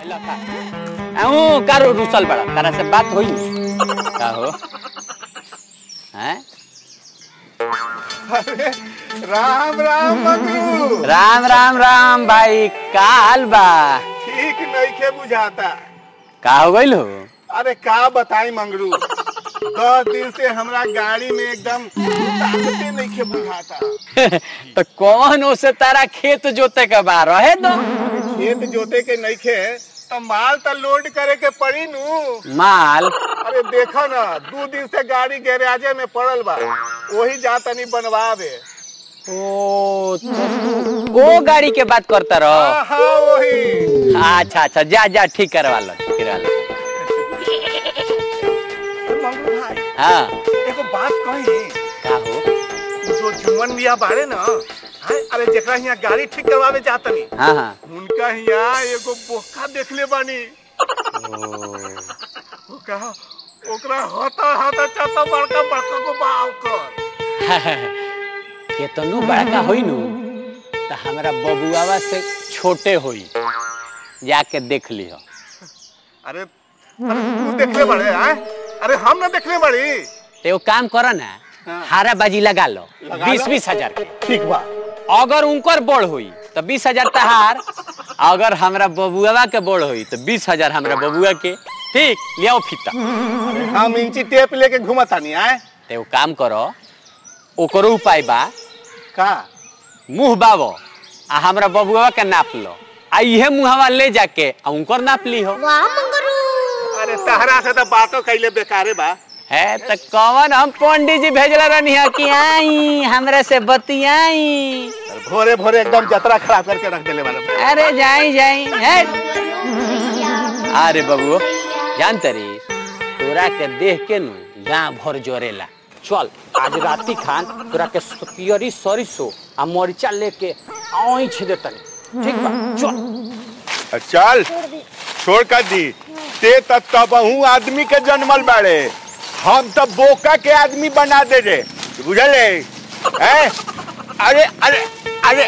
अहू कारो रुसल बड़ा तारा से बात होई का हो हैं अरे राम राम मगरू राम राम राम भाई का हाल बा ठीक नइखे बुझाता का हो गइल हो अरे का बताई मंगरू दस दिन से हमरा गाड़ी में एकदम ताकते नइखे बुझाता तो कौन ओसे तारा खेत जोते के बा रहे दो खेत जोते के नइखे तो माल तो लोड करे के पड़ी नु माल अरे देखो ना दू दिन से गाड़ी गैराजे में पड़ल बा वही जा तनी बनवावे ओ तो तू वो गाड़ी के बात करता रहो हाँ हाँ वही अच्छा अच्छा जा जा ठीक करवा लो ठीक करवा लो मंगरू भाई हाँ एगो बात कही का हो जो जुमन मिया बाड़े ना हैं? अरे जेकरा यहाँ गाड़ी ठीक करवावे जातनी हाँ हाँ उनका यहाँ एगो बोका देखले बानी ओ, ओकरा ओकरा होता होता चाहता बड़का बड़का को बाव कर केतनो बड़का होई नु तो हमरा बबुआवा से छोटे होई जाके देख लियो अरे अरे तू देखले बड़े हैं अरे हम ना देखले बड़ी तो एगो काम करो ना हाँ। हारा बाजी लगा लो लगा बीस लो। बीस हजार के ठीक बा अगर उनकर बोड़ हुई तो बीस हजार तहार अगर हमरा बबुआवा के बोड़ हुई तो बीस हजार हमरा बबुआ के ठीक लियाओ फीता हम इंची टेप लेके घुमतानी आए तो एगो काम करो ओकरो उपाय बा का मुंह बाबो आ हमरा बबुआ के नाप लो आ इहे मुहवा ले जाके आ उनकर नाप ली हो अरे तहरा से तो बातों कैले बेकारे बा है तो कौन हम पंडित जी भेजला रहनी है कि आई हमरा से बतियाई भोरे भोरे एकदम जतरा खराब करके रख देले वाला अरे जाई जाई है अरे बबुओ जानते री तोरा के देख के नु गांव भर जोरेला चल आज राती खान तोरा के पियरी सरिसो आ मरिचा लेके आई छे देतनी ठीक बा चल चल छोड़ कर दी ते तब तबहू आदमी के जन्मल बाड़े हम तो बोका के आदमी बना दे रे बुझले हैं अरे अरे अरे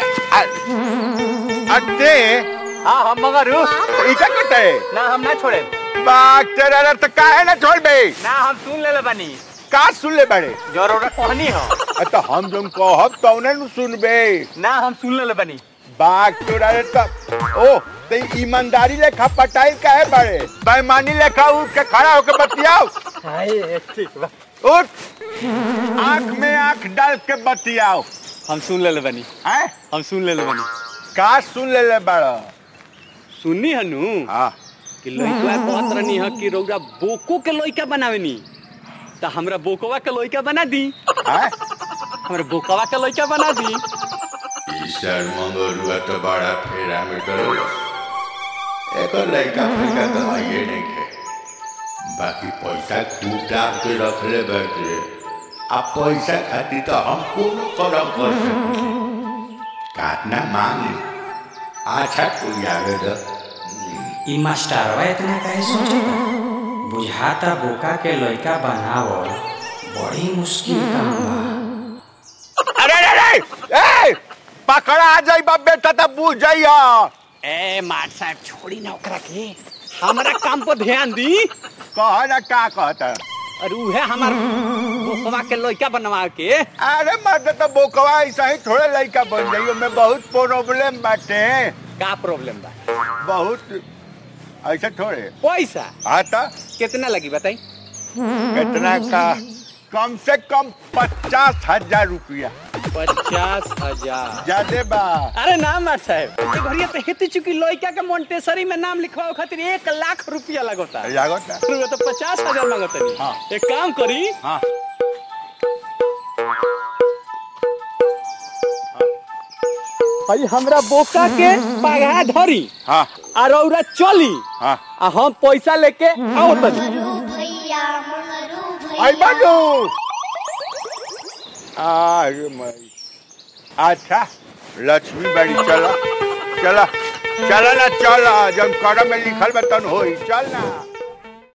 अरे हां हम मगर ई का करते है ना हम ना छोड़े बात तेरा रे तो काहे ना छोड़ बे ना हम सुन ले बानी का सुन ले बाड़े जरूर कहनी हो अ तो हम जम कहब तौने नु सुनबे ना हम सुन ले बानी बात तोरा रे तो ओ ते ईमानदारी लेखा पटाई काहे बाड़े बेईमानी लेखा उठ के खड़ा होके बतियाओ हाय ठीक बा उठ आंख में आंख डाल के बतियाओ हम सुन ले बानी हैं हम सुन ले बानी का सुन ले ले बाड़ा सुननी हनु हाँ कि लइका कहत रहनी ह कि रौरा बोको के लइका बनावेनी त हमरा बोकवा के लइका बना दी हैं हमरा बोकवा के लइका बना दी ईश्वर मंगलुआ तो बड़ा फेरा में गल एकर लड़का फेंका तो आइए नहीं के बाकी पैसा कूटा के रख ले बैठे आ पैसा खातिर तो हम कोनो करम कर सकते काटना मांग ली अच्छा कोई आवे तो ई मास्टरवा इतना काहे सोचता बुझाता बोका के लइका बनावल बड़ी मुश्किल काम बा अरे अरे अरे ए पकड़ा आ जाई बा बेटा तब बुझ जाइया ए मार साहब छोड़ी ना ओकरा के हमरा काम पर ध्यान दी कह ना का कहता और उहे हमार बोकवा के लइका बनवा के अरे मर्द तो बोकवा ऐसा ही थोड़े लड़का बन जाइयो में बहुत प्रॉब्लम बाटे का प्रॉब्लम बा बहुत ऐसे थोड़े पैसा आता कितना लगी बताई कितना का कम से कम पचास हजार रुपया पचास हजार ज्यादा बा अरे ना मार साहब ये घड़िया पे हेती चुकी लइका के मोन्टेसरी में नाम लिखवाओ खातिर एक लाख रुपया लगता लागत रुपया तो पचास हजार मांगत नहीं हाँ। एक काम करी हाँ भाई हमरा बोका के पगा धरी हाँ आ रौरा चली हाँ आ हम पैसा लेके आओ तनी भैया मंगरू भैया आई बाजू अरे मई अच्छा लक्ष्मी बड़ी चला चला चला ना चला जब करम में लिखल बतन होई चल ना